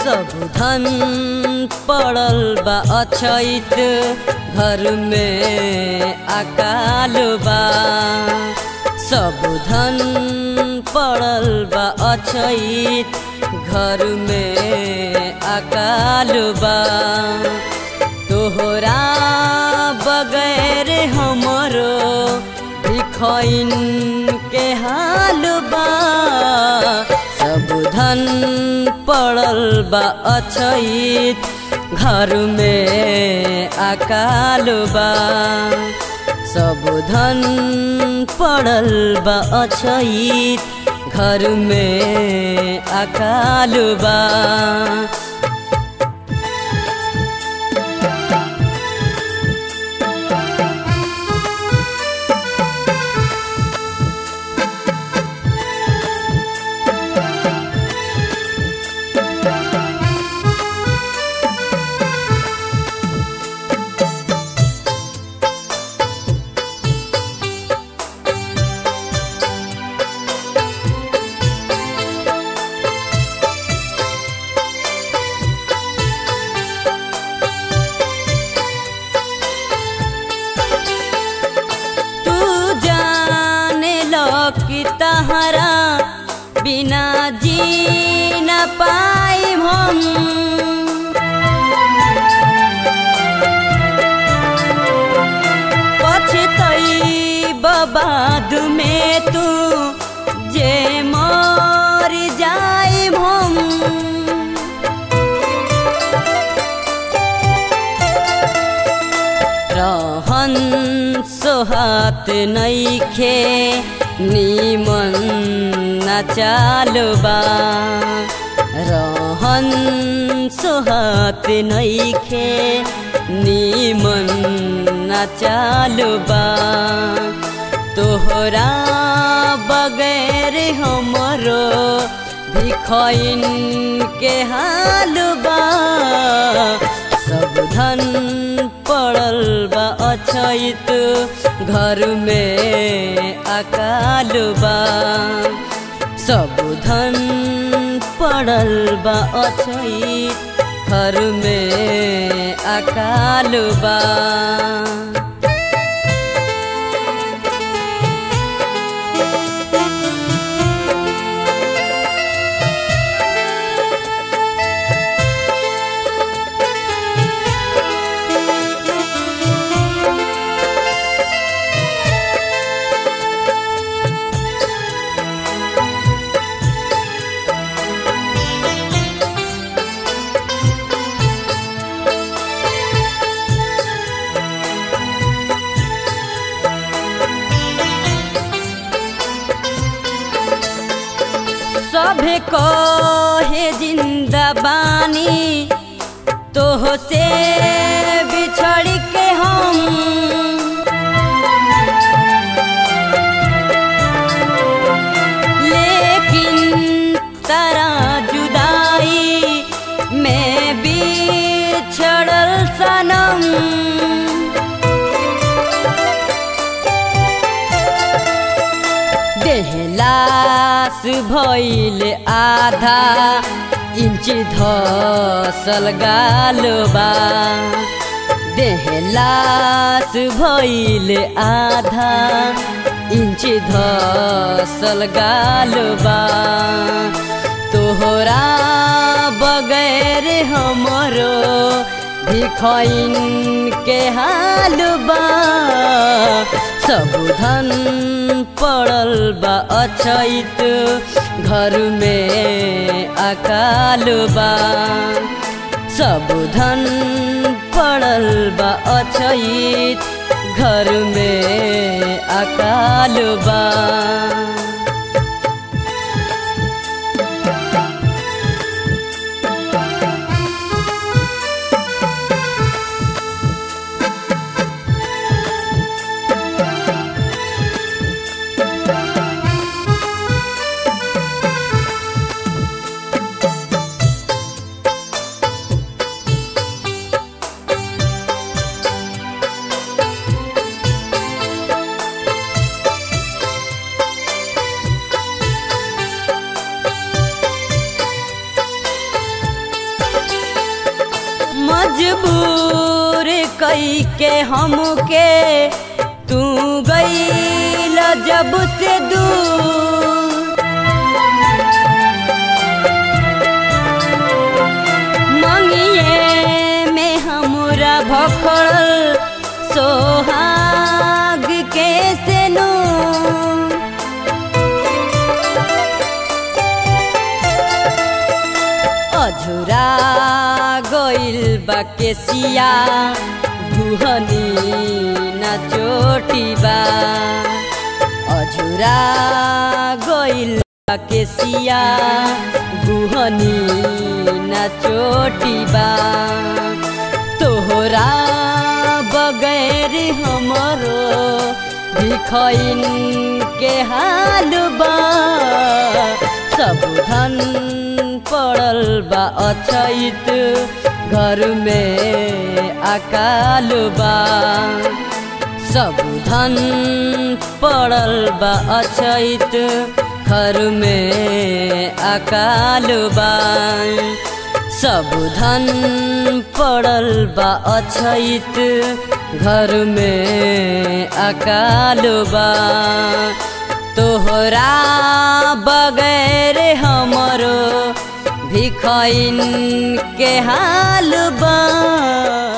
सब धन पड़ल बा अछैत घर में अकाल बा सब धन पड़ल बा अछैत घर में अकाल बा तोहरा बगैर हमरो भिखैन के हाल बा सब धन पड़ल बा अछैत घर में अकाल बा सब धन पड़ल बा अछैत घर में अकाल बा तू जाने लो कि तहरा बिना जी न पाई हम पछतई बबाद में तू जे मर जाई हम रहन सोहात नैखे निमन न चालबा रहन सोहात नैखे निमन न चालबा तोहरा बगैर हमरो भिखैन के हाल बा सब धन पड़ल बा अछैत घर में अकाल बा सब धन पड़ल बा अछैत घर में अकाल बा सभे कहे जिंदा बानी तोह से बिछड़ के हम लेकिन तरा जुदाई में बिछड़ल सनम देहलास भइल आधा इंच धसल गालबा देहलास भइल आधा इंच धसल गालबा तोहरा बगैर हमरो भिखैन के हाल बा सब धन पड़ल बा अछैत घर में अकाल बा सब धन पड़ल बा अछैत घर में अकाल बा के हमके तू गईल जब से दूर मंगिए में हमरा भखल सोहाग के से नूर अझुरा गइल बा केसिया गुहनी न चोटिबा अझुरा गइल बा केसिया गुहनी न चोटिबा तोहरा बगैर हमरो भिखैन के हाल बा सब धन पड़ल बा अछैत घर में अकाल बा सब धन पड़ल बा अछैत घर में अकाल बा सब धन पड़ल बा अछैत घर में अकाल बा तोहरा बगैर हमरो भिखैन के हाल बा